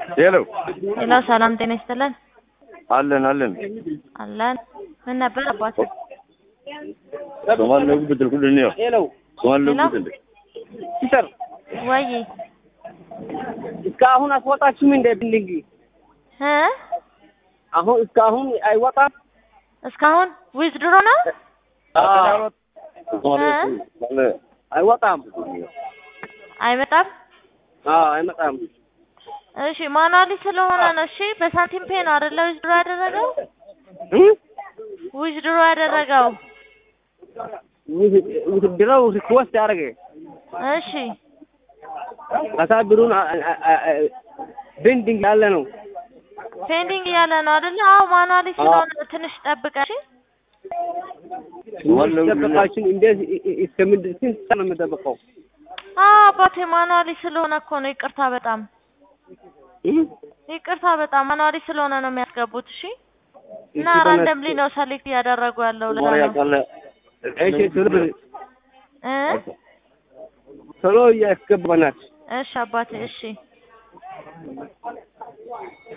ሄሎ ሄሎ፣ ሰላም ጤና ይስጥልን። አለን አለን አለን። ምን ነበር አባቴ? ሶማሌ ለጉ ብድል ኩልን ነው ሄሎ ሶማሌ ለጉ ሄሎ? ብድል ሲስተር ወይ እስካሁን አስወጣችሁም እንደ ቢልዲንግ እ አሁን እስካሁን አይወጣም። እስካሁን ዊዝድሮ ነው ሶማሌ አይወጣም። አይመጣም። አዎ አይመጣም። እሺ ማኑዋሊ ስለሆነ ነው። እሺ በሳንቲም ፔ ነው አይደለ? ዊዝድሮ ያደረገው እ? ዊዝድሮ ያደረገው ውድድረው ሪክወስት ያደረገ እሺ ከዛ ብሩን ቤንዲንግ ያለ ነው። ፔንዲንግ እያለ ነው አይደለ? አዎ ማኑዋሊ ስለሆነ ነው። ትንሽ ጠብቀሽ ሶማሌ ለጉ ብድል ጠበቃችን እንዴት እስከምንድን ስንት ሰዓት ነው የምጠብቀው? አዎ አባቴ ማኑዋሊ ስለሆነ እኮ ነው። ይቅርታ በጣም እ? ይቅርታ በጣም ማኑዋሊ ስለሆነ ነው የሚያስገቡት። እሺ እና እሺ፣ ራንደምሊ ነው ሰሌክት እያደረጉ ያለው ለዛ ሶማሌ ነው ያቃለ እሺ ቶሎ በል፣ እ ቶሎ እያስገባናት እሺ አባቴ እሺ